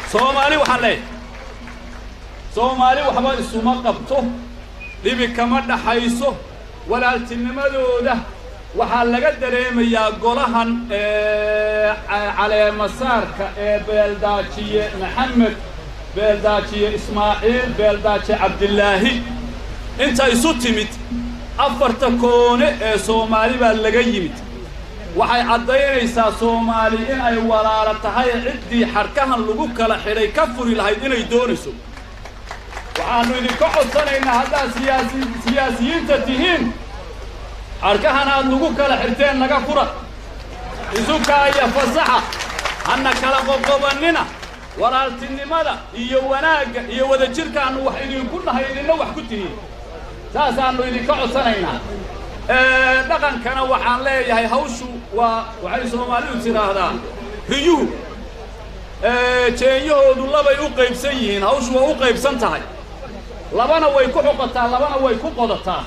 soomaali waxaan leeyahay soomaali waxba isuma qabto dhibi kama dhaxayso walaaltinimadooda waxaa laga dareemayaa golahan caleemasaarka ee beeldaajiye maxamed beeldaajiye ismaaciil beeldaajiye cabdilaahi inta isu timid afarta koone ee soomaali baa laga yimid waxay caddaynaysaa soomaali in ay walaalo tahay ciddii xadhkahan lagu kala xidhay ka furi lahayd inay doonayso waxaannu idinka codsanaynaa haddaad siyaasi siyaasiyiinta tihiin xadhkahan aad lagu kala xidhteen naga fura isukaaya fasaxa hanna kala qoqobannina walaaltinimada iyo wanaagga iyo wadajirkaannu wax idinku nahay idinna wax ku tihiin saasaannu idinka codsanaynaa dhaqankana waxaan leeyahay hawshu waa waxay soomaalidu tidhaahdaa riyuhu jeenyahoodu labay u qaybsan yihiin hawshu waa u qaybsan tahay labana way ku xoqotaa labana way ku qodataa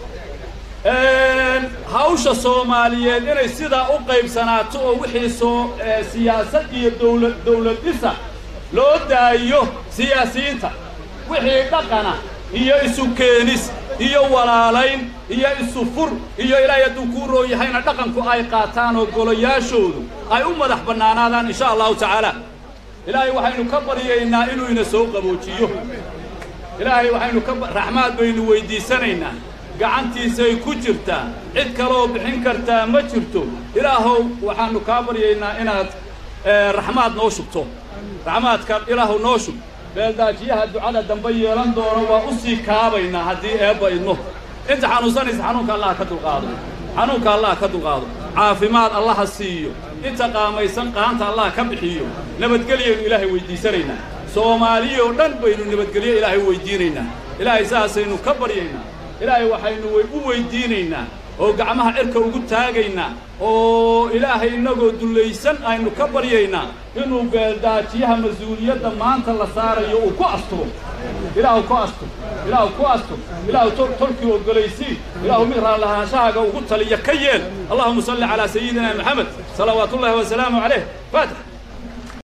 hawsha soomaaliyeed inay sidaa u qaybsanaato oo wixii soo siyaasad iyo dawlad dawlad dhisa loo daayo siyaasiyiinta wixii dhaqana iyo isu keenis iyo walaalayn iyo isu fur iyo ilaahay hadduu kuu roo yahayna dhaqanku ay qaataan oo golayaashoodu ay u madax bannaanaadaan insha allahu tacaala ilaahay waxaynu ka baryaynaa inuu ina soo qaboojiyo ilaahay waxaynu ka raxmaad baynu weyddiisanaynaa gacantiisay ku jirtaa cid kaloo bixin kartaa ma jirto ilaahow waxaannu kaa baryaynaa inaad raxmaad noo shubto raxmaadka ilaahow noo shub beeldaajiyaha ducada dambe yeelan doono waa u sii kaabaynaa haddii eebba idno inta xanuunsanaysa xanuunka allah ka dulqaado xanuunka allah ka dulqaado caafimaad allaha siiyo inta qaamaysan qaanta allah ka bixiyo nabadgelyaynu ilaahay weyddiisanaynaa soomaaliyoo dhan baynu nabadgelyo ilaahay weyddiinaynaa ilaahay saasaynu ka baryaynaa ilaahay waxaynu u weyddiinaynaa oo gacmaha cirka ugu taagaynaa oo ilaahay innagoo dullaysan aynu ka baryaynaa inuu beeldaajiyaha mas-uuliyadda maanta la saarayo uu ku asturo ilaahu ku astur ilaahu ku astur ilaahu tolkii oggolaysii ilaahu mid raallahaanshahaga ugu taliya ka yeel allahuma salli calaa sayidina maxamed salawaatuullahi wasalaamu calayh faatix